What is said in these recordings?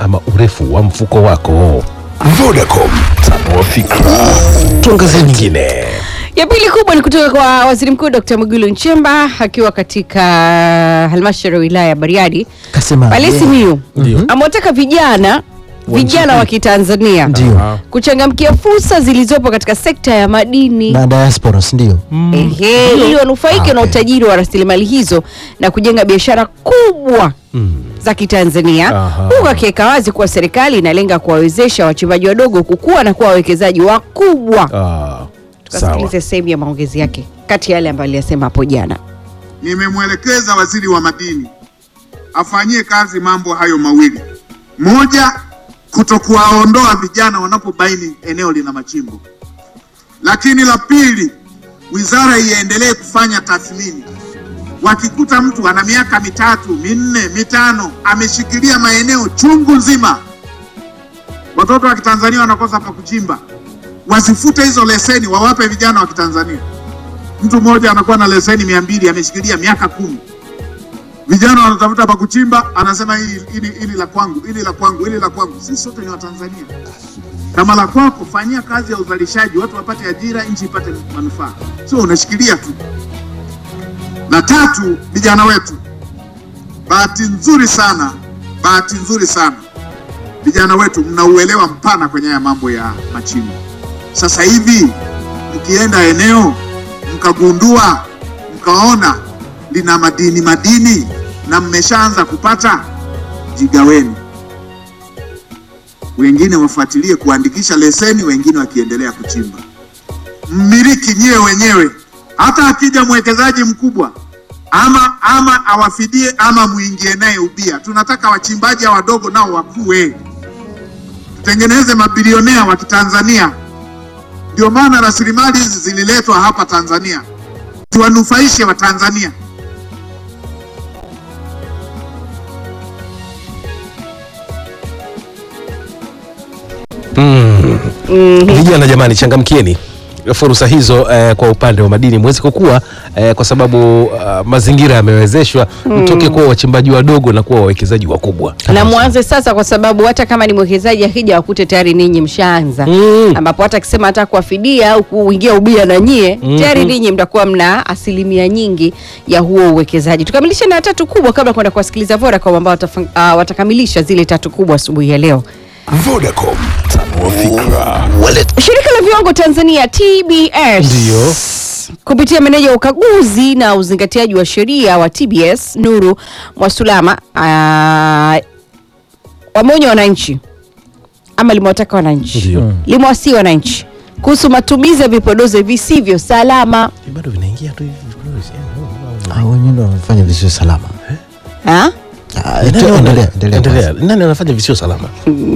ama urefu wa mfuko wako. Vodacom, tanua fikra. Tuangazie nyingine. Ya pili kubwa ni kutoka kwa Waziri Mkuu Dr. Mwigulu Nchemba akiwa katika halmashauri ya wilaya ya Bariadi Kasema pale yeye- Simiyu amewataka vijana vijana wa Kitanzania Ndio. kuchangamkia fursa zilizopo katika sekta ya madini na diasporas ndio Ehe, ili wanufaike na Okay. utajiri wa rasilimali hizo na kujenga biashara kubwa za Kitanzania Aha. huku akiweka wazi kuwa serikali inalenga kuwawezesha wachimbaji wadogo kukua na kuwa wawekezaji wakubwa. Ah, sawa. Tukasikilize sehemu ya maongezi yake kati ya yale ambayo aliyasema hapo jana. Nimemwelekeza waziri wa madini afanyie kazi mambo hayo mawili: moja, kutokuwaondoa vijana wanapobaini eneo lina machimbo, lakini la pili, wizara iendelee kufanya tathmini. Wakikuta mtu ana miaka mitatu minne mitano ameshikilia maeneo chungu nzima, watoto wa Kitanzania wanakosa pa kuchimba, wasifute hizo leseni, wawape vijana wa Kitanzania. Mtu mmoja anakuwa na leseni mia mbili ameshikilia miaka kumi. Vijana wanatafuta pa kuchimba, anasema hili hili hili la kwangu, hili la kwangu, hili la kwangu. Sisi sote ni Watanzania. Kama la kwako, fanyia kazi ya uzalishaji, watu wapate ajira, nchi ipate manufaa, sio unashikilia tu. Na tatu, vijana wetu, bahati nzuri sana, bahati nzuri sana, vijana wetu mna uelewa mpana kwenye haya mambo ya machimbo. Sasa hivi mkienda eneo mkagundua mkaona lina madini madini na mmeshaanza kupata, jigaweni. Wengine wafuatilie kuandikisha leseni, wengine wakiendelea kuchimba. Mmiliki nyewe wenyewe, hata akija mwekezaji mkubwa ama ama awafidie ama muingie naye ubia. Tunataka wachimbaji hawa wadogo nao wakue, tutengeneze mabilionea wa Kitanzania. Ndio maana rasilimali hizi zililetwa hapa Tanzania, tuwanufaishe Watanzania. Vijana jamani, changamkieni fursa hizo eh, kwa upande wa madini mwezi kukua eh, kwa sababu uh, mazingira yamewezeshwa mtoke kuwa wachimbaji wadogo na kuwa wawekezaji wakubwa. Na mwanze sasa, kwa sababu hata kama ni mwekezaji akija wakute tayari ninyi mshaanza Mm. ambapo hata akisema hata kuwafidia au kuingia ubia na nyie Mhm. tayari ninyi mtakuwa mna asilimia nyingi ya huo uwekezaji. Tukamilishe na tatu kubwa kabla ya kwenda kuwasikiliza Vodacom ambao watafang- ah, watakamilisha zile tatu kubwa asubuhi ya leo. Vodacom, tanua fikra. Shirika la viwango Tanzania TBS Ndio. kupitia meneja wa ukaguzi na uzingatiaji wa sheria wa TBS Nuru Mwasulama ah, wameonya wananchi ama limewataka wananchi Ndio. limewasii wananchi kuhusu matumizi ya vipodozi visivyo salama Bado vinaingia tu hivi. Ah, wenyewe ndio wamefanya visio salama ha? Ah, Nani tu- wana- endelea endelea endelea. kwanza. Nani anafanya visio salama?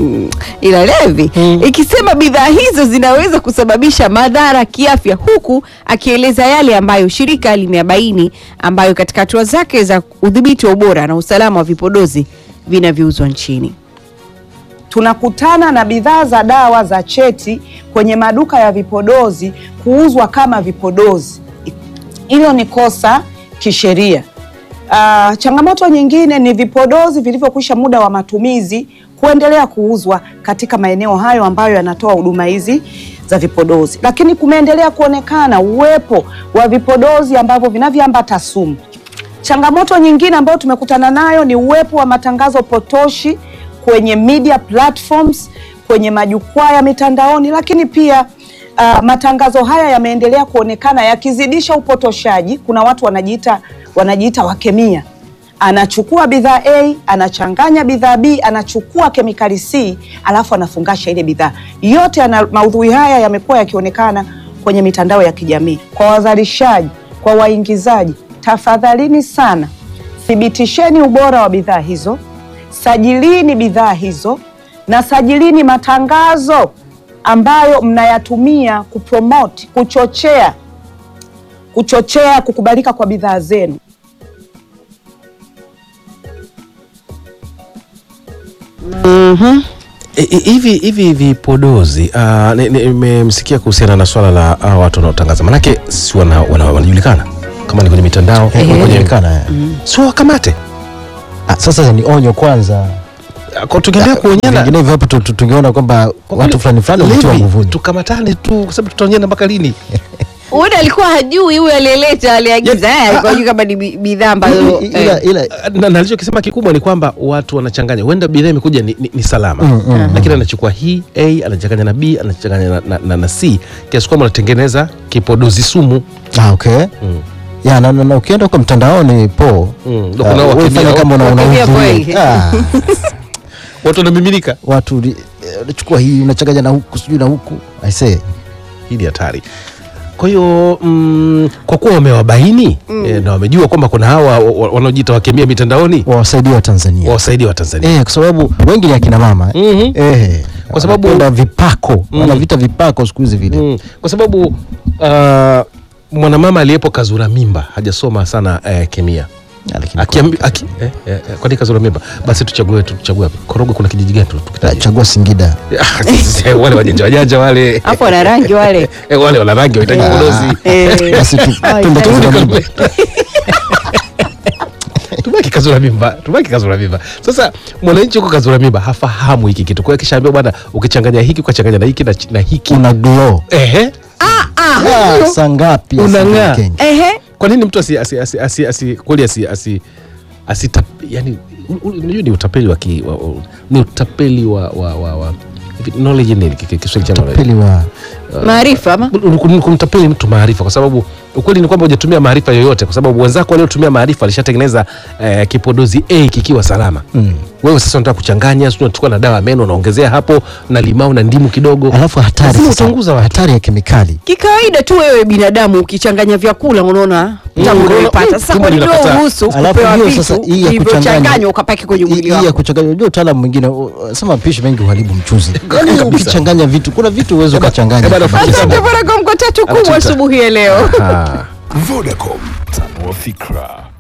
ila levi ikisema bidhaa hizo zinaweza kusababisha madhara kiafya, huku akieleza yale ambayo shirika limeabaini ambayo katika hatua zake za udhibiti wa ubora na usalama wa vipodozi vinavyouzwa nchini. tunakutana na bidhaa za dawa za cheti kwenye maduka ya vipodozi kuuzwa kama vipodozi. Hilo ni kosa kisheria. Ah, changamoto nyingine ni vipodozi vilivyokwisha muda wa matumizi kuendelea kuuzwa katika maeneo hayo ambayo yanatoa huduma hizi za vipodozi, lakini kumeendelea kuonekana uwepo wa vipodozi ambavyo vinavyoambata sumu. Changamoto nyingine ambayo tumekutana nayo ni uwepo wa matangazo potoshi kwenye media platforms, kwenye majukwaa ya mitandaoni, lakini pia uh, matangazo haya yameendelea kuonekana yakizidisha upotoshaji. Kuna watu wanajiita wanajiita wakemia, anachukua bidhaa A anachanganya bidhaa B, anachukua kemikali C alafu anafungasha ile bidhaa yote. Yana, maudhui haya yamekuwa yakionekana kwenye mitandao ya kijamii. Kwa wazalishaji, kwa waingizaji, tafadhalini sana, thibitisheni ubora wa bidhaa hizo, sajilini bidhaa hizo na sajilini matangazo ambayo mnayatumia kupromote, kuchochea kuchochea kukubalika kwa bidhaa zenu. E, e, hivi hivi vipodozi ah, ni- ni- nimemsikia kuhusiana na swala la hawa watu wanaotangaza, manake si wana, wana, wanajulikana kama ni kwenye mitandao Eh, kwenye wanajulikana, eh. sio wakamate Ah, sasa ni onyo kwanza Kwa tukiendelea kuonyana vinginevyo hapo tu- tu- tungeona kwamba kwa watu kweli, fulani fulani wametiwa Levi, nguvuni tukamatane tu kwa sababu tutaonyana mpaka lini? huenda alikuwa hajui huyu aliyeleta aliagiza Ya- eh, alikuwa hajui kama ni bi- bidhaa ambazo I- ila, eh. ila na na alichokisema kikubwa ni kwamba watu wanachanganya, huenda bidhaa imekuja ni, ni, ni salama Mm, mm, lakini anachukua hii A anachanganya na B anachanganya na, na, na, na C kiasi kwamba anatengeneza kipodozi sumu. ah, okay Mm. ya na, na, na ukienda kwa mtandaoni po Mm, ndio ah, kuna wewe wakimia- fanya kama una- wakimia unahudhuria. kweli. Ah, Watu wanamiminika. watu li- eh, unachukua hii unachanganya na huku sijui na huku I say Hii ni hatari. Kwa hiyo mm, kwa kuwa wamewabaini eh, na wamejua kwamba kuna hawa wa- wa- wanaojiita wakemia mitandaoni wawasaidie wa Tanzania wawasaidie wa Tanzania. eh, kwa sababu wengi ni akina mama eh. Mhm. eh, Kwa sababu- wanapenda vipako Mm. wanavita vipako siku hizi vile Mm, kwa sababu uh, mwanamama aliyepo kazura mimba hajasoma sana eh, kemia Ah, lakini Akiambi, aki, eh, eh, eh, kwani kazura mimba basi tuchague tu- tuchague wapi Korogwe kuna kijiji gani tu- kwa- tukitaje? chagua Singida Ah, wale wajanja wajanja wale hapo wana rangi wale Eh, wale wana rangi wahitaji podozi Eh. basi tu- Ai, twende turudi Kazura Turudi Mimba. tubaki kazura mimba tubaki kazura mimba sasa mwananchi huko kazura mimba hafahamu hiki kitu kwa hiyo kishaambiwa bwana ukichanganya hiki ukachanganya na hiki na, na hiki una glow ehe Ah, saa ngapi Unang'aa. asije Kenya? Ehe. kwa nini mtu asi, asi, asi, asi, asi kweli asi, asi, asi yani u- u- unajua ni utapeli wa, ki, wa, wa ni utapeli wa, wa, wa, wa hivi, knowledge nini ki- ki- Kiswahili cha knowledge? Pili wa maarifa ama Kum- kumtapeli mtu maarifa kwa sababu ukweli ni kwamba hujatumia maarifa yoyote kwa sababu wenzako waliotumia maarifa walishatengeneza eh, kipodozi A kikiwa salama Mm. wewe sasa unataka kuchanganya sio unachukua na dawa ya meno unaongezea hapo na limau na ndimu kidogo alafu hatari Lazima sasa, utaunguza watu. hatari ya kemikali kikawaida tu wewe binadamu ukichanganya vyakula unaona tamu Mm, unaipata mm, sasa tumbo kwa nini linakataa. uruhusu Alafu kupewa hiyo vitu sasa hii ya vilivyochanganywa kuchanganya ukapaki kwenye hii mwili hii ya wako kuchanganya unajua utaalamu mwingine u- sema mapishi mengi huharibu mchuzi Yaani Kabisa. ukichanganya vitu kuna vitu uweze Eba- ukachanganya eba rafiki kabisa. zangu. asante Vodacom kwa tatu kubwa Anatuita. asubuhi ya leo Ah. Vodacom, tanua fikra.